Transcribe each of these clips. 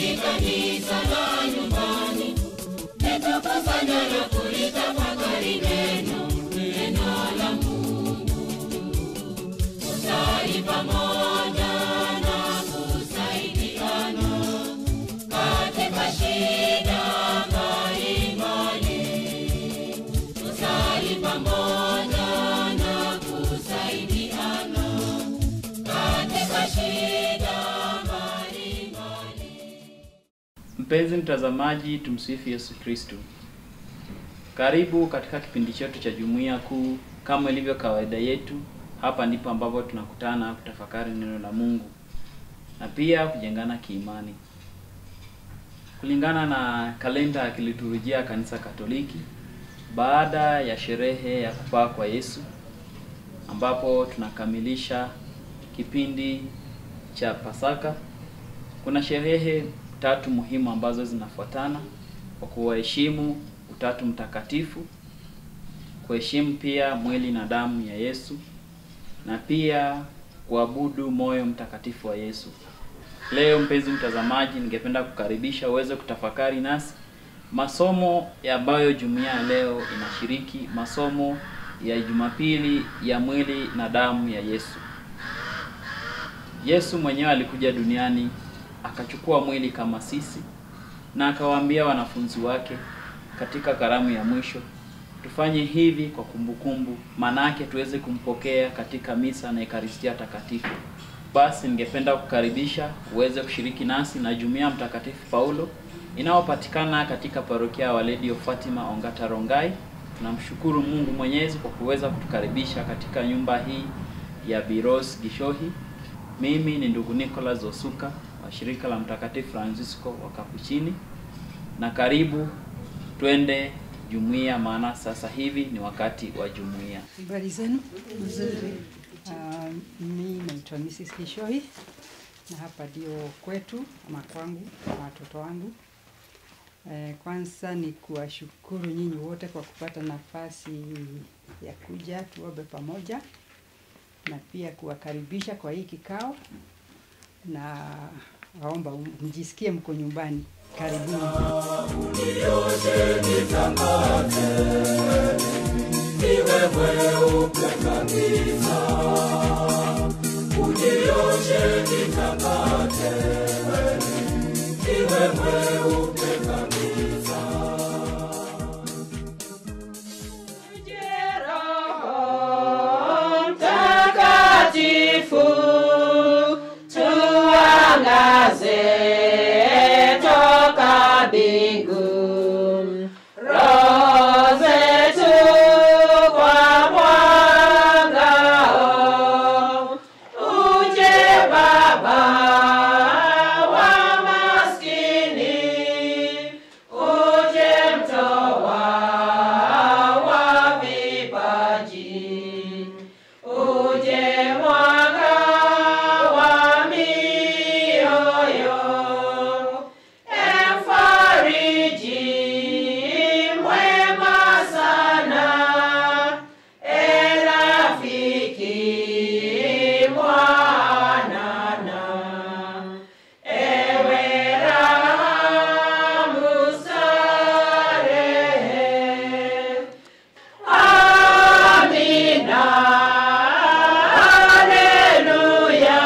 ni kanisa la nyumbani, litukusanya na kulitafakari neno, neno la Mungu. Kusali pamoja na kusaidiana katika shida mbalimbali. Kusali pamoja na kusaidiana katika shida mbalimbali. Mpenzi mtazamaji, tumsifu Yesu Kristo. Karibu katika kipindi chetu cha Jumuiya Kuu. Kama ilivyo kawaida yetu, hapa ndipo ambapo tunakutana kutafakari neno la Mungu na pia kujengana kiimani. Kulingana na kalenda ya kiliturujia ya Kanisa Katoliki, baada ya sherehe ya kupaa kwa Yesu ambapo tunakamilisha kipindi cha Pasaka, kuna sherehe tatu muhimu ambazo zinafuatana kwa kuwaheshimu Utatu Mtakatifu, kuheshimu pia mwili na damu ya Yesu na pia kuabudu moyo mtakatifu wa Yesu. Leo mpenzi mtazamaji, ningependa kukaribisha uweze kutafakari nasi masomo ambayo jumuiya ya leo inashiriki, masomo ya Jumapili ya mwili na damu ya Yesu. Yesu mwenyewe alikuja duniani akachukua mwili kama sisi na akawaambia wanafunzi wake katika karamu ya mwisho, tufanye hivi kwa kumbukumbu, maanake tuweze kumpokea katika misa na Ekaristia Takatifu. Basi ningependa kukaribisha uweze kushiriki nasi na jumuiya Mtakatifu Paulo inayopatikana katika parokia ya Waledi of Fatima Ongata Rongai. Tunamshukuru Mungu Mwenyezi kwa kuweza kutukaribisha katika nyumba hii ya Biros Gishohi. Mimi ni ndugu Nicholas Osuka wa shirika la Mtakatifu Francisco wa Kapuchini, na karibu twende jumuiya, maana sasa hivi ni wakati wa jumuiya. Habari zenu? Nzuri. Uh, mimi naitwa Mrs. Kishoi na hapa ndio kwetu ama kwangu na watoto wangu. Eh, kwanza ni kuwashukuru nyinyi wote kwa kupata nafasi ya kuja tuombe pamoja na pia kuwakaribisha kwa hii kikao na waomba mjisikie mko nyumbani. Karibuni. Mtakatifu tuangaze toka mbingu, roho zetu kwa mwangao. Uje Baba wa maskini, uje mtoa wa vipaji uje mwanga wa mioyo, emfariji mwema sana, erafiki mwanana, ewe rahamu starehe Amina. Haleluya.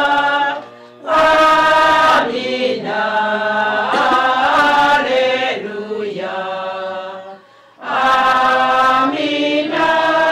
Amina. Haleluya. Amina.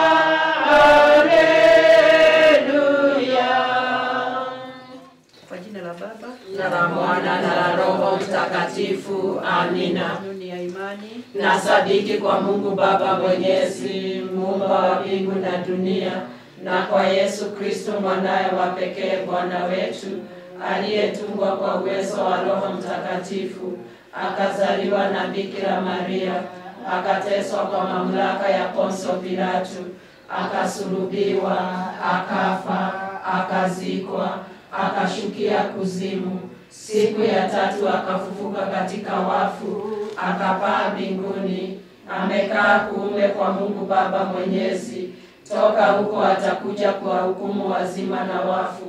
Haleluya. Kwa jina la Baba Na la Mwana na la Roho Mtakatifu. Amina. kanuni ya imani na sadiki kwa Mungu Baba Mwenyezi, muumba wa mbingu na dunia, na kwa Yesu Kristo mwanaye wa pekee Bwana wetu, aliyetungwa kwa uwezo wa Roho Mtakatifu, akazaliwa na Bikira Maria, akateswa kwa mamlaka ya Ponso Pilato, akasulubiwa, akafa, akazikwa, akashukia kuzimu. Siku ya tatu akafufuka katika wafu, akapaa mbinguni, amekaa kuume kwa Mungu Baba Mwenyezi. Toka huko atakuja kuwahukumu wazima na wafu.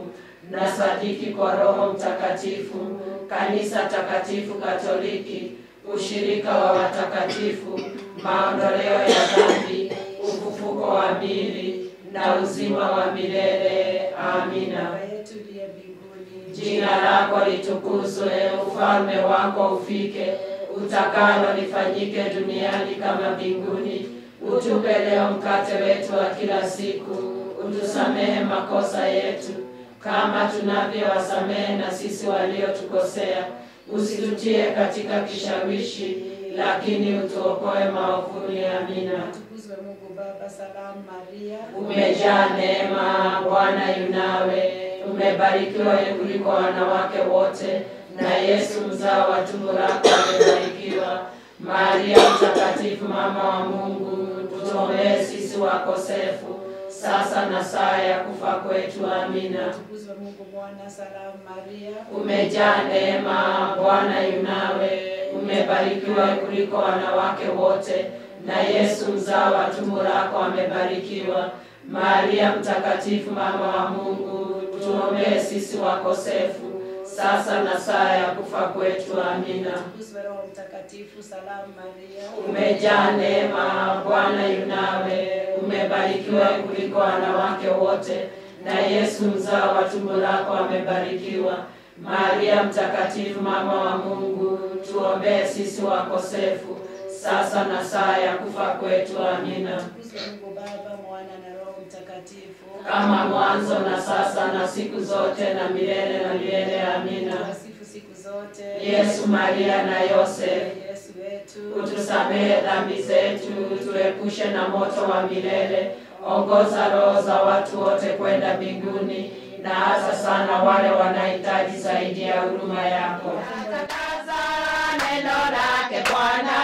na sadiki kwa Roho Mtakatifu, kanisa takatifu Katoliki, ushirika wa watakatifu, maondoleo ya dhambi, ufufuko wa miili na uzima wa milele. Amina. Baba yetu uliye mbinguni, Jina lako litukuzwe, ufalme wako ufike, utakalo lifanyike duniani kama mbinguni. Utupe leo mkate wetu wa kila siku, utusamehe makosa yetu kama tunavyowasamehe na sisi waliotukosea, usitutie katika kishawishi, lakini utuokoe maovuni. Amina. tukuzwe Mungu Baba. Salamu Maria, Umejaa neema, Bwana yunawe, umebarikiwa kuliko wanawake wote, na Yesu mzao wa tumbo lako amebarikiwa. Maria Mtakatifu, mama wa Mungu, tuombee sisi wakosefu, sasa na saa ya kufa kwetu. Amina. tukuzwe Mungu Mwana. Salamu Maria, Umejaa neema, Bwana yunawe, umebarikiwa kuliko wanawake wote, na Yesu mzao wa tumbo lako amebarikiwa. Maria Mtakatifu, mama wa Mungu, tuombee sisi wakosefu, sasa na saa ya kufa kwetu. Amina. tukuzwe Roho Mtakatifu. Salamu Maria, Umejaa neema, Bwana yunawe, umebarikiwa kuliko wanawake wote, na Yesu mzao wa tumbo lako amebarikiwa. Maria Mtakatifu, mama wa Mungu, tuombee sisi wakosefu, sasa na saa ya kufa kwetu. Amina. tukuzwe Mungu Baba, Mwana na Roho Mtakatifu, Kama mwanzo na sasa na siku zote na milele na milele. Amina. wasifu siku zote. Yesu, Maria na Yosefu, Yesu wetu, utusamehe dhambi zetu, tuepushe na moto wa milele, ongoza roho za watu wote kwenda mbinguni, na hasa sana wale wanahitaji zaidi ya huruma yako. Tangaza neno lake Bwana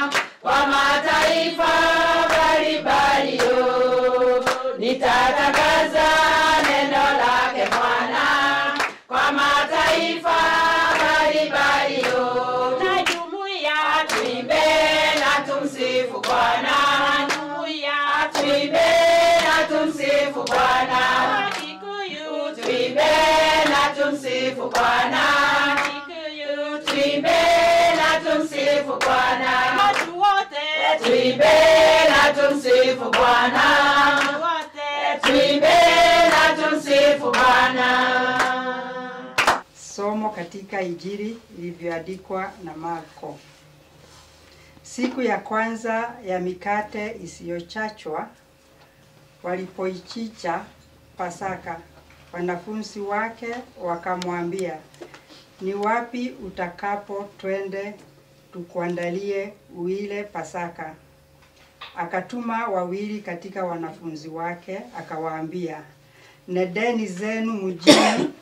kwa mataifa mbalimbali, yo. nitatangaza neno lake Bwana kwa mataifa mbalimbali, yo. na jumuiya tuimbe na tumsifu Bwana, jumuiya tuimbe na tumsifu Bwana, Kikuyu tuimbe na tumsifu Bwana, Kikuyu tuimbe na tumsifu Bwana, watu wote tuimbe na tumsifu Bwana, watu wote tuimbe na tumsifu Bwana. Somo katika Injili ilivyoandikwa na Marko. Siku ya kwanza ya mikate isiyochachwa walipoichicha Pasaka, wanafunzi wake wakamwambia, ni wapi utakapo twende tukuandalie uile Pasaka? Akatuma wawili katika wanafunzi wake, akawaambia, nedeni zenu mjini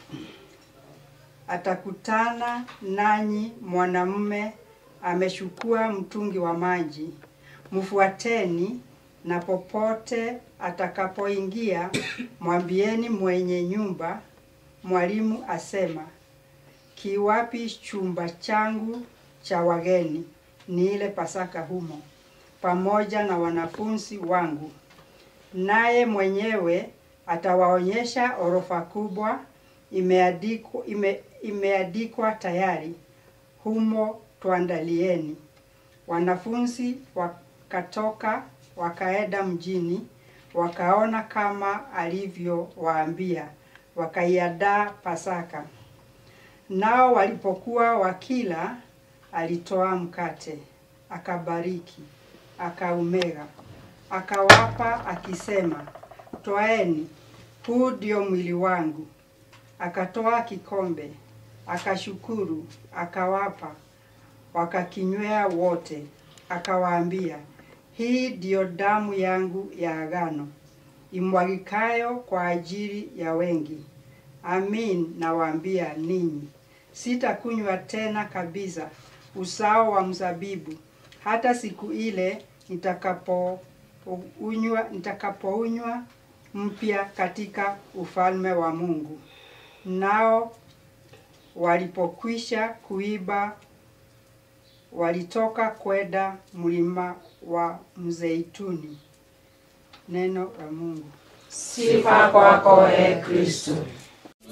atakutana nanyi mwanamume amechukua mtungi wa maji, mfuateni, na popote atakapoingia mwambieni mwenye nyumba, mwalimu asema, kiwapi chumba changu cha wageni, niile Pasaka humo pamoja na wanafunzi wangu. Naye mwenyewe atawaonyesha orofa kubwa imeandikwa, ime, imeandikwa tayari, humo tuandalieni. Wanafunzi wakatoka wakaenda mjini, wakaona kama alivyowaambia, wakaiandaa Pasaka. Nao walipokuwa wakila, alitoa mkate, akabariki, akaumega, akawapa akisema, twaeni, huu ndio mwili wangu. Akatoa kikombe, akashukuru, akawapa, wakakinywea wote. Akawaambia, hii ndiyo damu yangu ya agano, imwagikayo kwa ajili ya wengi. Amin, nawaambia ninyi, sitakunywa tena kabisa uzao wa mzabibu hata siku ile nitakapounywa nitakapounywa mpya katika ufalme wa Mungu. Nao walipokwisha kuiba, walitoka kwenda mlima wa Mzeituni. Neno la Mungu. Sifa kwako, e Kristo. Sana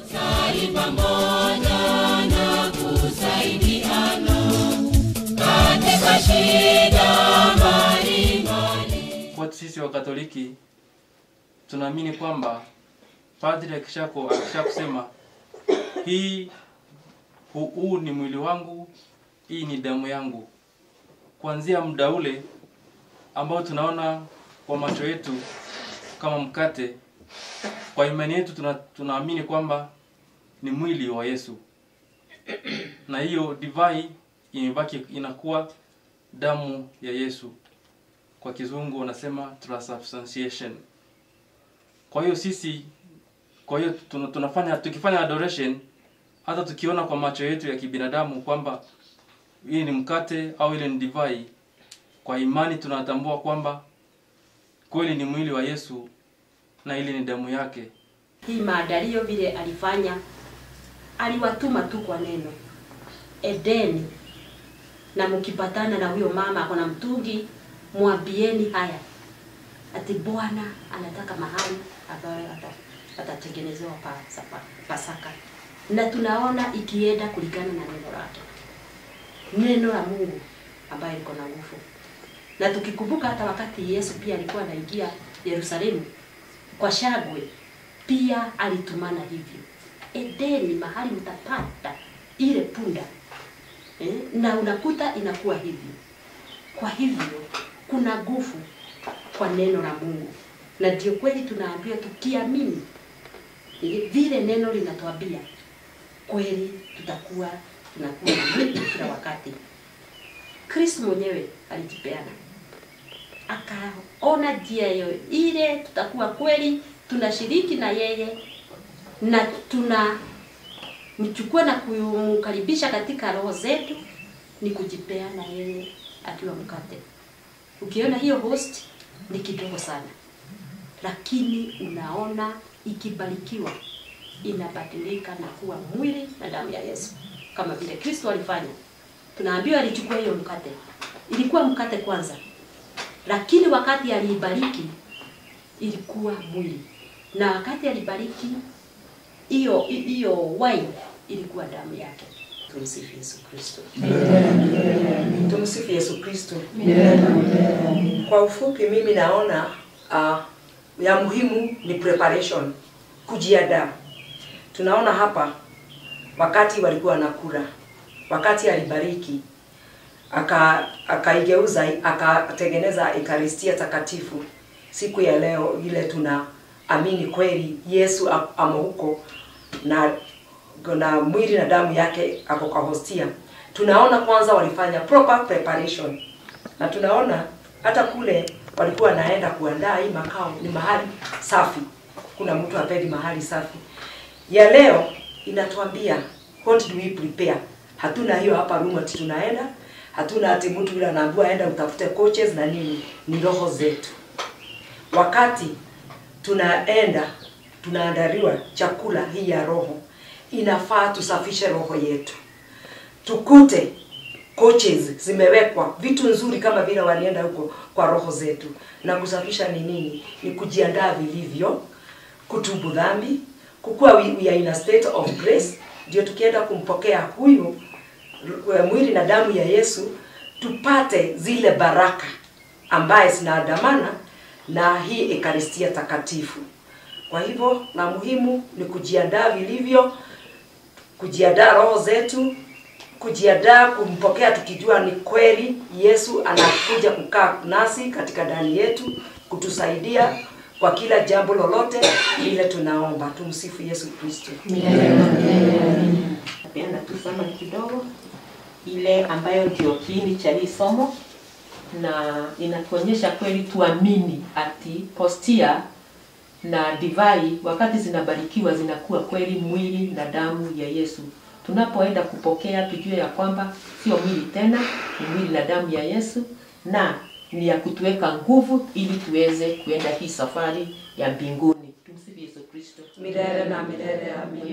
Kwa sisi wa Katoliki tunaamini kwamba padri akishako akisha kusema hii hu- huu ni mwili wangu, hii ni damu yangu, kuanzia muda ule ambao tunaona kwa macho yetu kama mkate, kwa imani yetu tuna, tunaamini kwamba ni mwili wa Yesu, na hiyo divai imebaki inakuwa damu ya Yesu kwa kizungu wanasema transubstantiation. Kwa hiyo sisi, kwa hiyo tuna, tunafanya tukifanya adoration, hata tukiona kwa macho yetu ya kibinadamu kwamba hii ni mkate au ile ni divai, kwa imani tunatambua kwamba kweli ni mwili wa Yesu na ile ni damu yake. hii maandalio vile alifanya, aliwatuma tu kwa neno Edeni, na mkipatana na huyo mama ako na mtungi, mwambieni haya ati Bwana anataka mahali ambayo ata- atatengenezewa pasa- pa- Pasaka, na tunaona ikienda kulingana na neno lake, neno la Mungu ambayo liko na nguvu, na tukikumbuka hata wakati Yesu pia alikuwa anaingia Yerusalemu kwa shagwe pia alitumana hivyo. Edeni mahali mtapata ile punda eh, na unakuta inakuwa hivyo. Kwa hivyo kuna nguvu kwa neno la Mungu, na ndio kweli tunaambiwa tukiamini eh, vile neno linatuambia kweli, tutakuwa tunakuwa na mwili kila wakati. Kristo mwenyewe alijipeana akaona njia hiyo ile tutakuwa kweli tunashiriki na yeye na tuna mchukua na kumkaribisha katika roho zetu ni kujipeana yeye akiwa mkate. Ukiona hiyo host ni kidogo sana, lakini unaona ikibarikiwa inabadilika na kuwa mwili na damu ya Yesu kama vile Kristo alifanya. Tunaambiwa alichukua hiyo mkate, ilikuwa mkate kwanza, lakini wakati aliibariki ilikuwa mwili, na wakati alibariki hiyo hiyo wine ilikuwa damu yake. Tumsifu Yesu Kristo. Tumsifu Yesu Kristo. Kwa ufupi, mimi naona uh, ya muhimu ni preparation, kujiandaa. Tunaona hapa wakati walikuwa wanakula, wakati alibariki aka akaigeuza akatengeneza ekaristia takatifu siku ya leo ile tunaamini kweli Yesu a- amo huko na na mwili na damu yake ako kwa hostia. Tunaona kwanza walifanya proper preparation, na tunaona hata kule walikuwa wanaenda kuandaa hii makao ni mahali safi. Kuna mtu hapendi mahali safi. Ya leo inatuambia what do we prepare. Hatuna hiyo hapa room ati tunaenda, hatuna ati mtu yule anaambiwa aenda utafute coaches na nini, ni roho zetu wakati tunaenda tunaandaliwa chakula hii ya roho, inafaa tusafishe roho yetu, tukute coaches zimewekwa vitu nzuri kama vile walienda huko kwa roho zetu. Na kusafisha ni nini? Ni kujiandaa vilivyo, kutubu dhambi, kukuwa we, we are in a state of grace, ndio tukienda kumpokea huyu r- mwili na damu ya Yesu tupate zile baraka ambaye zinaandamana na hii ekaristia takatifu. Kwa hivyo la muhimu ni kujiandaa vilivyo, kujiandaa roho zetu, kujiandaa kumpokea tukijua ni kweli Yesu anakuja kukaa nasi katika ndani yetu kutusaidia kwa kila jambo lolote lile tunaomba. Tumsifu Yesu Kristo. Napenda tu summary kidogo ile ambayo ndio kiini cha hii somo na inatuonyesha kweli tuamini ati postia na divai wakati zinabarikiwa zinakuwa kweli mwili na damu ya Yesu. Tunapoenda kupokea tujue ya kwamba sio mwili tena, ni mwili na damu ya Yesu na ni ya kutuweka nguvu ili tuweze kuenda hii safari ya mbinguni. Tumsifu Yesu Kristo. Milele na milele, amina.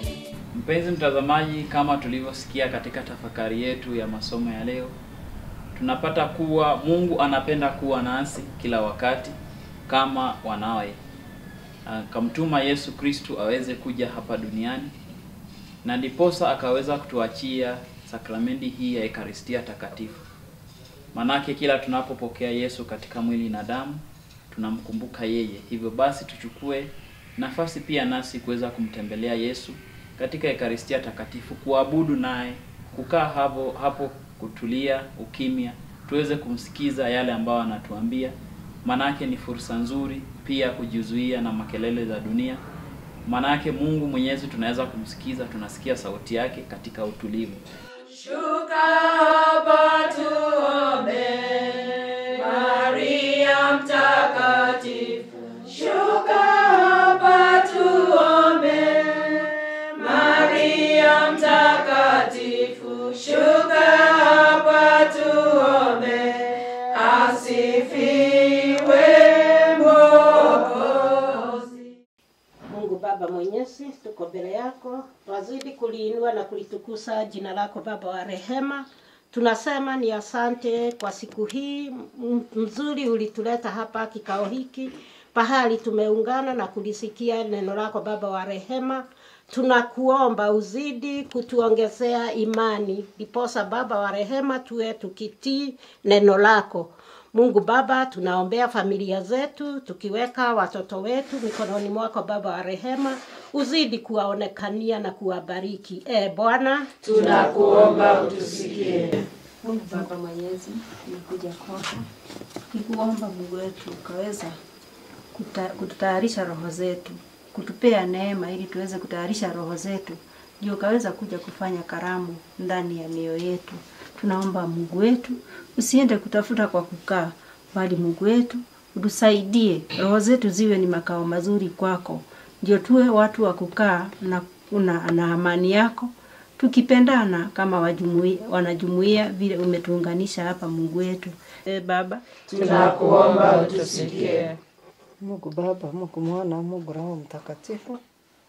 Mpenzi mtazamaji, kama tulivyosikia katika tafakari yetu ya masomo ya leo, tunapata kuwa Mungu anapenda kuwa nasi kila wakati kama wanawe. Akamtuma Yesu Kristu aweze kuja hapa duniani na ndiposa akaweza kutuachia sakramenti hii ya Ekaristia Takatifu. Manake kila tunapopokea Yesu katika mwili na damu tunamkumbuka yeye. Hivyo basi tuchukue nafasi pia nasi kuweza kumtembelea Yesu katika Ekaristia Takatifu, kuabudu naye, kukaa hapo hapo, kutulia ukimya, tuweze kumsikiza yale ambayo anatuambia. Manake ni fursa nzuri pia kujizuia na makelele za dunia. Manake Mungu Mwenyezi tunaweza kumsikiza, tunasikia sauti yake katika utulivu. Shuka hapa tuombe, Maria mtakatifu. Shuka hapa tuombe, Maria mtakatifu. Shuka hapa tuombe, asifiwe Mwokozi. Mungu Baba Mwenyezi, tuko mbele yako, twazidi kuliinua na kulitukuza jina lako Baba wa rehema. Tunasema ni asante kwa siku hii m- mzuri ulituleta hapa kikao hiki pahali tumeungana na kulisikia neno lako Baba wa rehema. Tunakuomba uzidi kutuongezea imani, ndiposa Baba wa rehema tuwe tukitii neno lako. Mungu Baba, tunaombea familia zetu, tukiweka watoto wetu mikononi mwako Baba wa rehema, uzidi kuwaonekania na kuwabariki. E Bwana, Tunakuomba utusikie. Mungu Baba Mwenyezi, nimekuja kwako nikuomba Mungu wetu ukaweza kuta- kututayarisha roho zetu, kutupea neema ili tuweze kutayarisha roho zetu, ndio ukaweza kuja kufanya karamu ndani ya mioyo yetu. Tunaomba Mungu wetu usiende kutafuta kwa kukaa, bali Mungu wetu utusaidie, roho zetu ziwe ni makao mazuri kwako, ndio tuwe watu wa kukaa na, na, na amani yako tukipendana kama wajumui, wanajumuia vile umetuunganisha hapa Mungu wetu. E Baba, Tunakuomba utusikie. Mungu Baba, Mungu Mwana, Mungu Roho Mtakatifu,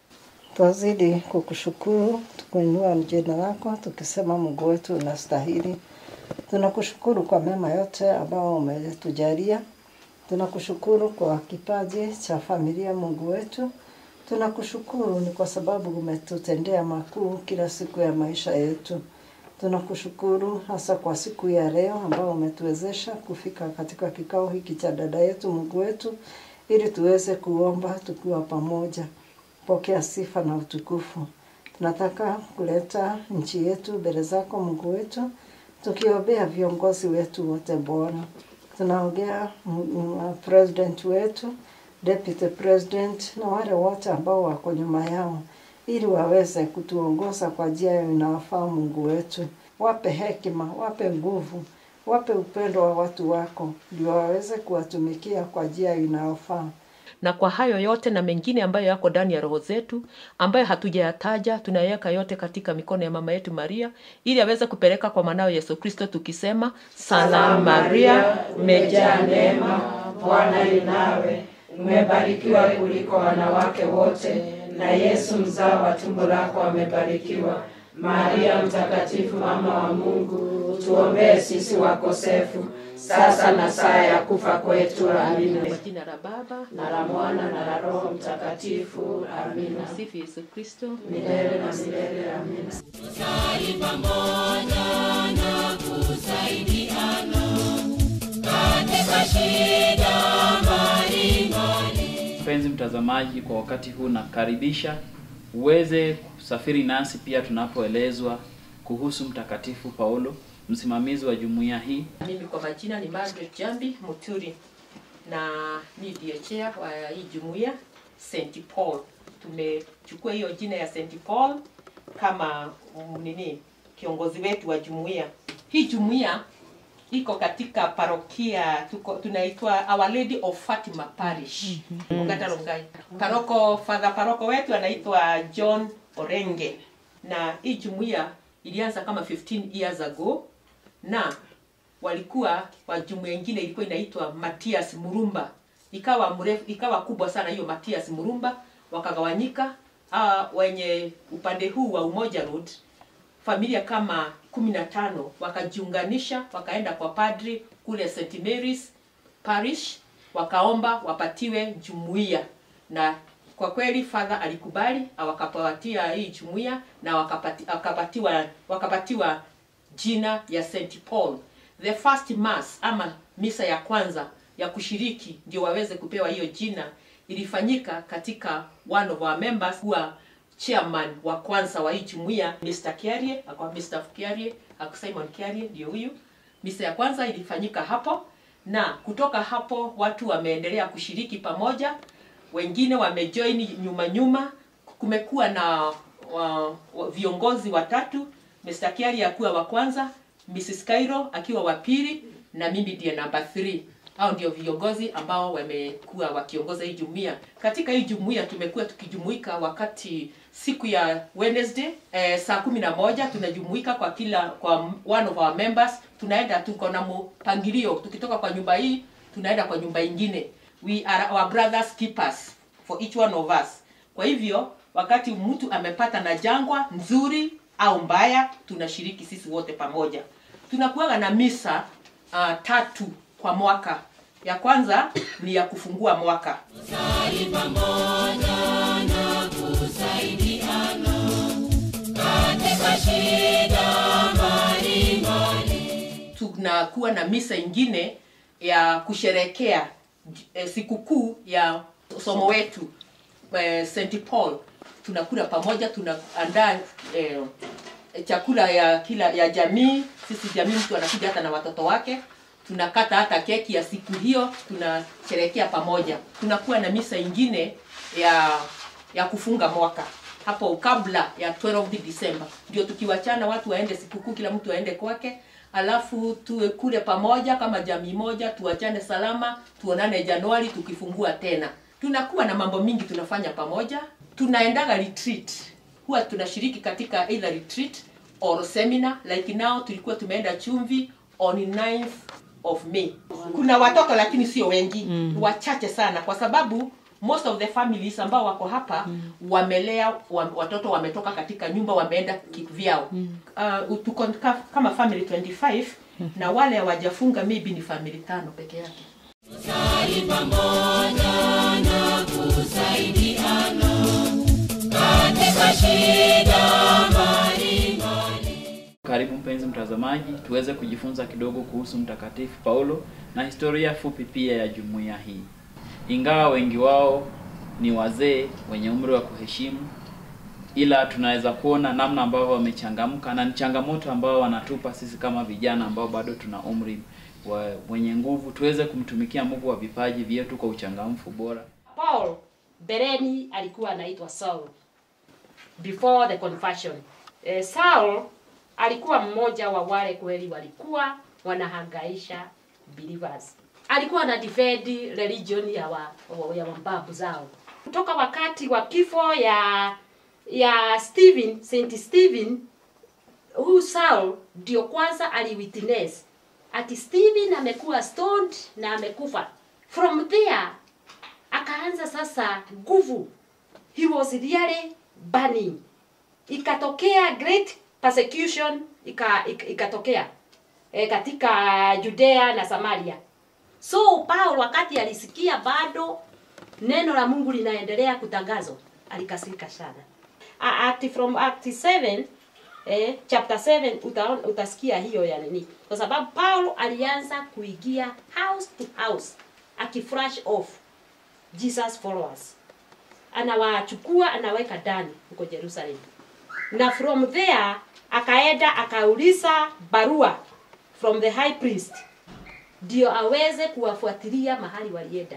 twazidi kukushukuru tukuinua jina lako tukisema Mungu wetu unastahili. Tunakushukuru kwa mema yote ambao umetujalia. Tunakushukuru kwa kipaji cha familia, Mungu wetu. Tunakushukuru ni kwa sababu umetutendea makuu kila siku ya maisha yetu. Tunakushukuru hasa kwa siku ya leo ambao umetuwezesha kufika katika kikao hiki cha dada yetu Mungu wetu, ili tuweze kuomba tukiwa pamoja. Pokea sifa na utukufu. Tunataka kuleta nchi yetu mbele zako Mungu wetu, tukiombea viongozi wetu wote Bwana. Tunaongea mm, mm, president wetu, deputy president na wale wote ambao wako nyuma yao, ili waweze kutuongoza kwa njia inayofaa. Mungu wetu, wape hekima, wape nguvu, wape upendo wa watu wako, ndio waweze kuwatumikia kwa njia inayofaa. na kwa hayo yote na mengine ambayo yako ndani ya roho zetu ambayo hatujayataja tunayaweka yote katika mikono ya mama yetu Maria ili aweze kupeleka kwa mwanao Yesu Kristo tukisema salamu Maria umejaa neema, Bwana yu nawe, umebarikiwa kuliko wanawake wote, na Yesu mzao wa tumbo lako amebarikiwa. Maria mtakatifu, mama wa Mungu, tuombee sisi wakosefu, sasa na saa ya kufa kwetu. Amina. kwa jina la Baba Na la Mwana na la Roho Mtakatifu. Amina. Msifu Yesu Kristo Milele na milele. Amina. Mpenzi mtazamaji, kwa wakati huu nakaribisha uweze kusafiri nasi pia tunapoelezwa kuhusu Mtakatifu Paulo, msimamizi wa jumuiya hii. Mimi kwa majina ni Margaret Jambi Muturi na ni ndiye chair wa hii jumuiya St Paul. Tumechukua hiyo jina ya St Paul kama mm, nini kiongozi wetu wa jumuiya. Hii jumuiya iko katika parokia tuko tunaitwa Our Lady of Fatima Parish Ongata Rongai. Paroko father paroko wetu anaitwa John Orenge, na hii jumuiya ilianza kama 15 years ago na walikuwa wa jumuiya ingine ilikuwa inaitwa Matias Murumba, ikawa mrefu, ikawa kubwa sana hiyo Matias Murumba, wakagawanyika. Uh, wenye upande huu wa Umoja Road familia kama kumi na tano wakajiunganisha wakaenda kwa padri kule St Mary's Parish wakaomba wapatiwe jumuiya na kwa kweli father alikubali wakapatia hii jumuiya na wakapati, wakapatiwa wakapatiwa jina ya St Paul. The first mass ama misa ya kwanza ya kushiriki ndio waweze kupewa hiyo jina ilifanyika katika one of our members kuwa chairman wa kwanza wa hii jumuiya Mr. Kiarie, akawa Mr. Kiarie, akawa Simon Kiarie ndio huyu. Misa ya kwanza ilifanyika hapo na kutoka hapo watu wameendelea kushiriki pamoja, wengine wamejoin nyuma nyuma. Kumekuwa na wa, wa, viongozi watatu, Mr. Kiarie akiwa wa kwanza, Mrs. Cairo akiwa wa pili na mimi ndiye namba 3 hao ndio viongozi ambao wamekuwa wakiongoza hii jumuiya. Katika hii jumuiya tumekuwa tukijumuika wakati siku ya Wednesday eh, saa kumi na moja tunajumuika kwa kila kwa one of our members, tunaenda tuko na mpangilio, tukitoka kwa nyumba hii tunaenda kwa nyumba ingine. We are our brothers keepers for each one of us. Kwa hivyo wakati mtu amepata na jangwa nzuri au mbaya, tunashiriki sisi wote pamoja. Tunakuwa na misa uh, tatu kwa mwaka. Ya kwanza ni ya kufungua mwaka. Kusali pamoja na kusaidiana katika shida mbalimbali. Tunakuwa na misa ingine ya kusherekea eh, sikukuu ya somo wetu eh, St Paul. Tunakula pamoja, tunaandaa eh, chakula ya kila ya jamii. Sisi jamii, mtu anakuja hata na watoto wake tunakata hata keki ya siku hiyo, tunasherehekea pamoja. Tunakuwa na misa ingine ya ya kufunga mwaka hapo kabla ya 12 December, ndio tukiwachana watu waende sikukuu, kila mtu aende kwake, alafu tuwe kule pamoja kama jamii moja, tuachane salama, tuonane Januari tukifungua tena. Tunakuwa na mambo mingi tunafanya pamoja. Tunaendaga retreat, huwa tunashiriki katika either retreat or seminar, like now tulikuwa tumeenda Chumvi on 9th of May. Kuna watoto lakini sio wengi, mm. wachache sana, kwa sababu most of the families ambao wako hapa mm. wamelea wa, watoto wametoka katika nyumba wameenda kivyao. mm. Uh, tuko ka- kama family 25 mm. na wale hawajafunga maybe ni family tano peke yake. Kusali pamoja na kusaidiana katika shida mbalimbali. Karibu mpenzi mtazamaji, tuweze kujifunza kidogo kuhusu Mtakatifu Paulo na historia fupi pia ya jumuiya hii. Ingawa wengi wao ni wazee wenye umri wa kuheshimu, ila tunaweza kuona namna ambavyo wamechangamka na ni changamoto ambao wanatupa sisi kama vijana ambao bado tuna umri wa wenye nguvu, tuweze kumtumikia Mungu wa vipaji vyetu kwa uchangamfu bora. Paul bereni alikuwa anaitwa Saul before the conversion. Eh, Saul alikuwa mmoja wa wale kweli walikuwa wanahangaisha believers. Alikuwa ana defend religion ya wa, wa- ya mababu zao kutoka wakati wa kifo ya ya Stephen, Saint Stephen huyu Saul ndio kwanza aliwitness ati Stephen amekuwa stoned na amekufa. From there akaanza sasa nguvu, he was really burning. Ikatokea great persecution ika, ika, ikatokea e, katika Judea na Samaria. So Paul wakati alisikia bado neno la Mungu linaendelea kutangazwa, alikasirika sana. A- Act from Act 7 eh, chapter 7 utaona utasikia hiyo ya nini, kwa sababu Paul alianza kuingia house to house akifresh off Jesus followers, anawachukua anaweka ndani huko Jerusalem, na from there akaenda akauliza barua from the high priest ndio aweze kuwafuatilia mahali walienda,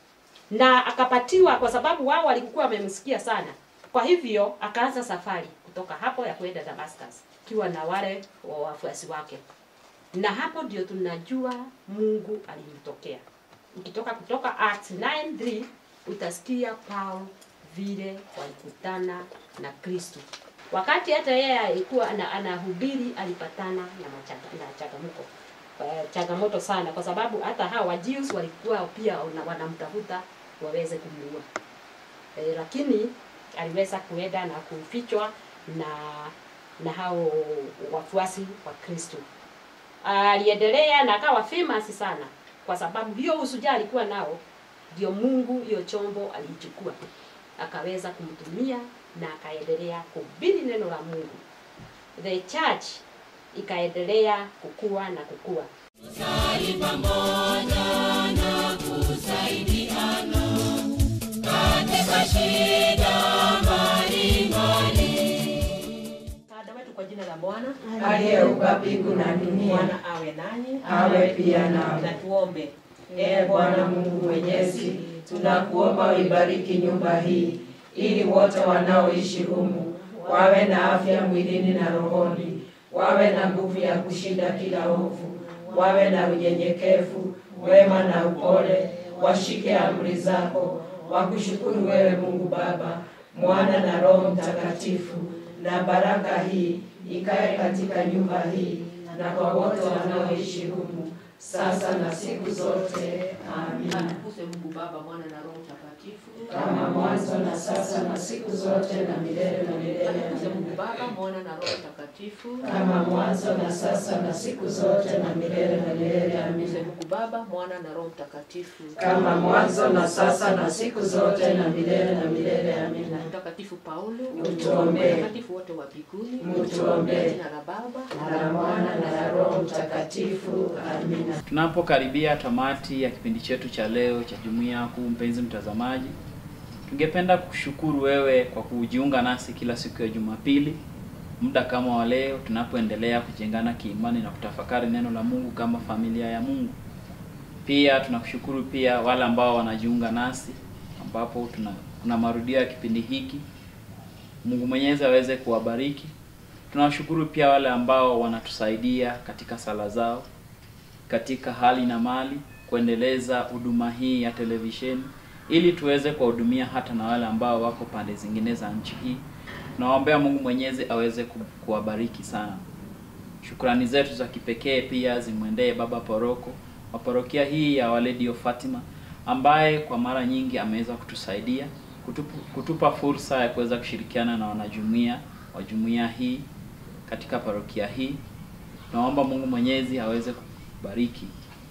na akapatiwa, kwa sababu wao walikuwa wamemsikia sana. Kwa hivyo akaanza safari kutoka hapo ya kwenda Damascus akiwa na wale wa wafuasi wake, na hapo ndio tunajua Mungu alimtokea. Ukitoka kutoka Acts 9:3 utasikia Paul vile walikutana na Kristo. Wakati hata yeye alikuwa ana- anahubiri alipatana na machaga- na changamoto uh, changamoto sana, kwa sababu hata hawa Wajews walikuwa pia wana- wanamtafuta waweze kumuua e, lakini aliweza kuenda na kufichwa na na hao wafuasi wa Kristo. Aliendelea na akawa famous sana, kwa sababu hiyo usuja alikuwa nao, ndio Mungu hiyo chombo alichukua akaweza kumtumia na akaendelea kuhubiri neno la Mungu. The church ikaendelea kukua na kukua. Tusali pamoja na kusaidiana katika shida mbalimbali. Msaada wetu kwa jina la Bwana Aliyeumba mbingu na dunia, Bwana awe nanyi, awe pia nawe. na tuombe. Ee Bwana Mungu Mwenyezi, tunakuomba uibariki nyumba hii ili wote wanaoishi humu wawe na afya mwilini na rohoni, wawe na nguvu ya kushinda kila ovu, wawe na unyenyekevu, wema na upole, washike amri zako, wakushukuru wewe Mungu Baba, Mwana na Roho Mtakatifu, na baraka hii ikae katika nyumba hii na kwa wote wanaoishi humu sasa na siku zote. Amina. Atukuzwe Mungu Baba, Mwana na Roho Mtakatifu. Kama mwanzo na sasa na siku zote na milele na milele. Atukuzwe Amina. Mungu Baba, Mwana na Roho Mtakatifu. Kama mwanzo na sasa na siku zote na milele na milele. Atukuzwe Amina. Mungu Baba, Mwana na Roho Mtakatifu. Kama mwanzo na sasa na siku zote na milele na milele. Amina. Mtakatifu Paulo, Utuombee. watakatifu wote wa mbinguni, Utuombee. Kwa jina la Baba Na la Mwana na la Roho Mtakatifu. Amina. Tunapokaribia tamati ya kipindi chetu cha leo cha jumuiya kuu, mpenzi mtazamaji, tungependa kushukuru wewe kwa kujiunga nasi kila siku ya Jumapili muda kama wa leo, tunapoendelea kujengana kiimani na kutafakari neno la Mungu kama familia ya Mungu. Pia tunakushukuru pia wale ambao wanajiunga nasi, ambapo tuna kuna marudio ya kipindi hiki. Mungu Mwenyezi aweze kuwabariki. Tunawashukuru pia wale ambao wanatusaidia katika sala zao katika hali na mali kuendeleza huduma hii ya televisheni ili tuweze kuwahudumia hata na wale ambao wako pande zingine za nchi hii. Tunawaombea Mungu Mwenyezi aweze ku- kuwabariki sana. Shukrani zetu za kipekee pia zimwendee Baba Poroko wa parokia hii ya Waledi of Fatima ambaye kwa mara nyingi ameweza kutusaidia kutupu, kutupa fursa ya kuweza kushirikiana na wanajumuiya wa jumuiya hii katika parokia hii. Naomba Mungu Mwenyezi aweze kubariki.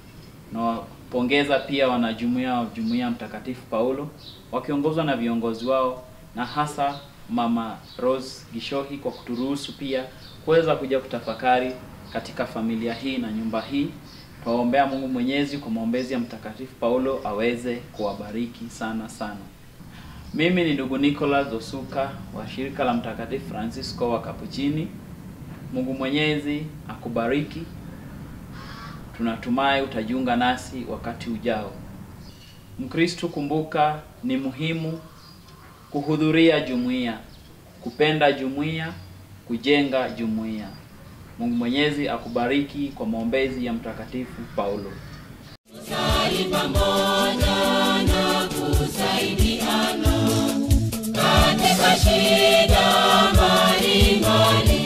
Nawapongeza pia wanajumuiya wa jumuiya Mtakatifu Paulo wakiongozwa na viongozi wao na hasa Mama Rose Gishohi kwa kuturuhusu pia kuweza kuja kutafakari katika familia hii na nyumba hii. Twaombea Mungu Mwenyezi kwa maombezi ya Mtakatifu Paulo aweze kuwabariki sana sana. Mimi ni ndugu Nicholas Osuka wa shirika la Mtakatifu Francisco wa Kapuchini. Mungu Mwenyezi akubariki. Tunatumai utajiunga nasi wakati ujao. Mkristo, kumbuka ni muhimu kuhudhuria jumuiya, kupenda jumuiya, kujenga jumuiya. Mungu Mwenyezi akubariki kwa maombezi ya Mtakatifu Paulo. Tusali pamoja na kusaidiana katika shida mbalimbali.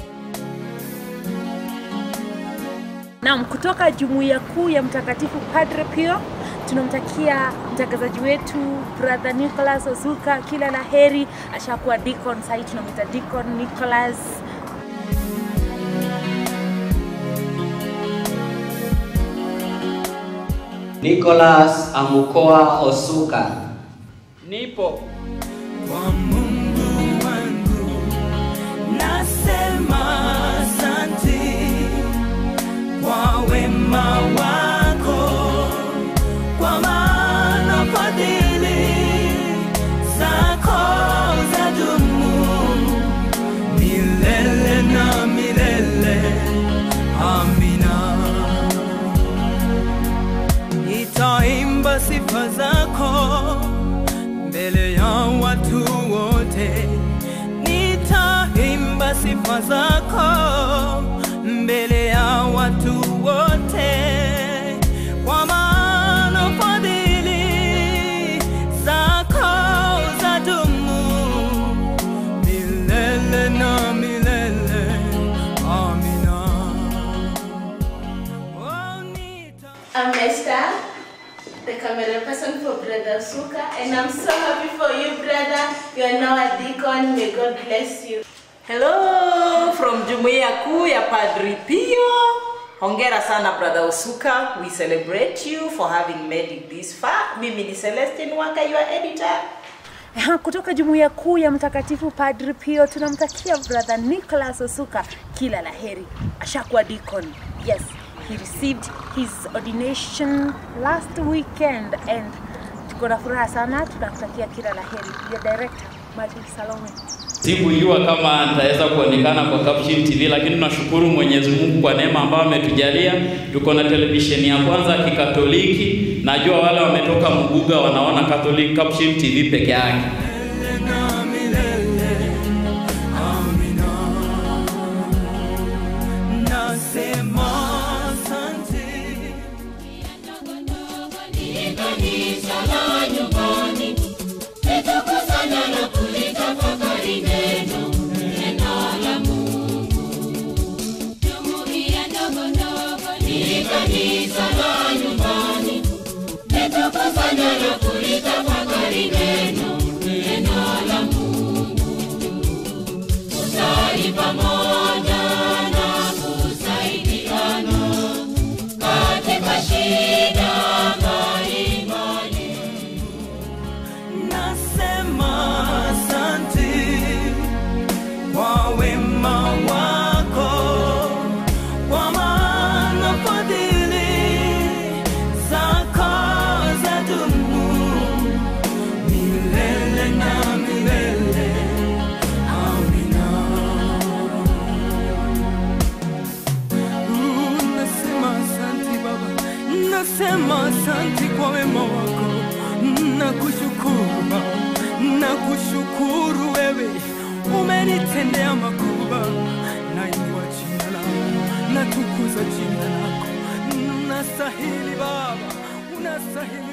Naam, kutoka jumuiya kuu ya Mtakatifu Padre Pio tunamtakia mtangazaji wetu brother Nicholas Ozuka kila la heri. Ashakuwa deacon, sahii tunamwita Deacon Nicholas. Nicholas Amukoa Osuka. Nipo Nasema asante kwa wema wako, kwa maana fadhili zako zadumu milele na milele. Amina. Nitaimba sifa zako mbele ya watu wote, nitaimba sifa zako mbele ya watu wote, kwa maana fadhili zako zadumu milele na milele. Amina. I'm Esther, the camera person for Brother Suka, and I'm so happy for you, brother. You are now a deacon. May God bless you. Hello from Jumuiya Kuu ya Padri Pio. Hongera sana brother Usuka. We celebrate you for having made it this far. Mimi ni Celestine Waka, your editor. Ha, kutoka jumuiya kuu ya Mtakatifu Padri Pio tunamtakia brother Nicholas Osuka kila la heri. Ashakuwa deacon. Yes, he received his ordination last weekend and tuko na furaha sana, tunakutakia kila la heri. Your director Madri Salome. Sikujua kama nitaweza kuonekana kwa Caption TV, lakini tunashukuru Mwenyezi Mungu kwa neema ambayo ametujalia. Tuko na televisheni ya kwanza ya Kikatoliki. Najua wale wametoka Muguga wanaona Catholic Caption TV peke yake. Nasema asante. Kanisa la nyumbani litakusanya na kulitafakari neno neno la Mungu. Jumuiya ndogo ndogo ni kanisa la nyumbani litakusanya na kulitafakari neno neno la Mungu. Kusali pamoja na kusaidiana katika shida mbalimbali. Nasema asante kwa wema wako, kwa maana fadhili zako zadumu milele na milele. Amina. Mm, Nasema asante Baba, nasema asante kwa wema wako, nakushukuru Baba, nakushukuru wewe, umenitendea makubwa, nainua jina lako, natukuza jina lako, unastahili Baba, unastahili